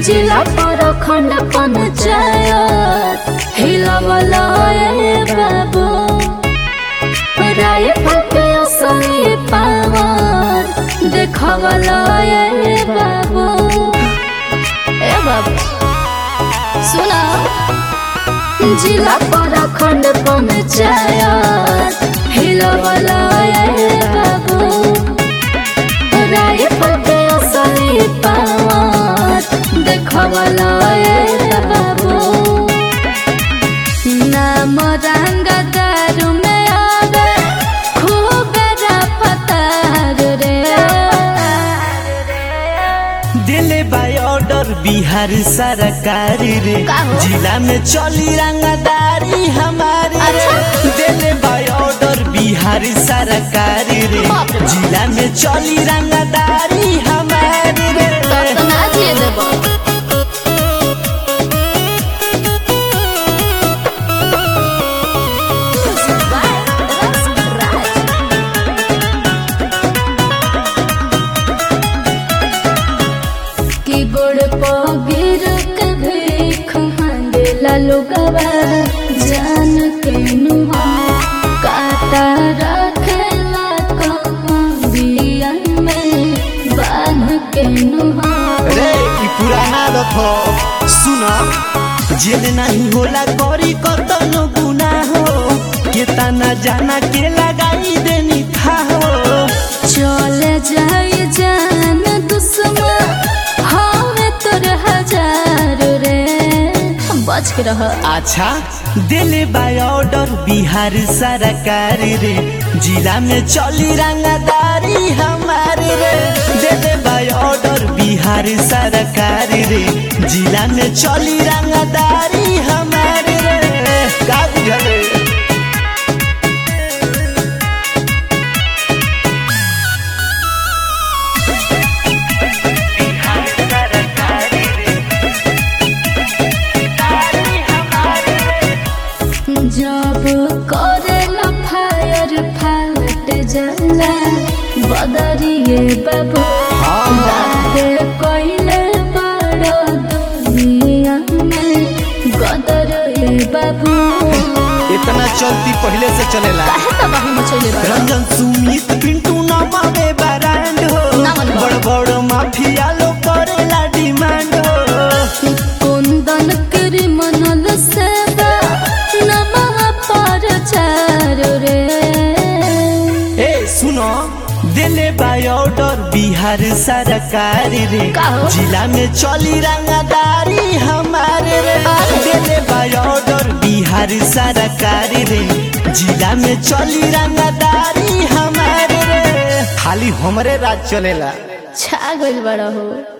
जिला पर खंड पंचायत हिलवला ए बाबू राय फटे असली पावर देखवला ए बाबू ए बाबू सुना जिला पर खंड पंचायत हिलवला ए बाबू राय फटे असली पावर देखवला ए बाबू नाम रंग दारू में आवे खूब रफ्तार रे दिले बाय ऑर्डर बिहार सरकार रे का हो? जिला में चली रंगदारी हमारी रे अच्छा। दिले बाय ऑर्डर बिहार सरकार रे बाप रे बाप। जिला में चली रंगदारी हमारी रे तब तो ना दिए देबो की गोड़ पगिर के भीख हांडेला लोगवा जान के नुहा काटा रखेला कमरिया में बांध के नुहा रे ई पुराना रखो सुना जेल नहीं होला करी कतनो गुना हो केतना जाना के लगाई देनी था हो चले जाए जान दुश्मन हवे तोर हजार रे बच के रह अच्छा दिले बाय ऑर्डर बिहार सरकार रे जिला में चली रंगदारी हमारे रे दिले बाय ऑर्डर बिहार सरकार रे जिला में चली रंगदारी हमारे रे का बुझले जब करेला फायर फाट जाला बदरिए बाबू हाँ। बाते कोइले बड़ दुनिया में गदर ए बाबू इतना चलती पहले से चलेला काहे तबाही मचैले बड़ रंजन सुमित पिंटू नमावे ब्रांड हो ना मनवा। बड़ बड़ माफिया लो करेला डिमांड हो कुंदन क्रिमिनल सेवा नमः पर चार रे ए सुनो दिले बाय ऑर्डर बिहार सरकार रे का हो? जिला में चली रंगदारी हमारे रे दिले बाय ऑर्डर बिहार सरकार रे जिला में चली रंगदारी हमारे रे खाली हमरे राज चलेला छा गइल बड़ा हो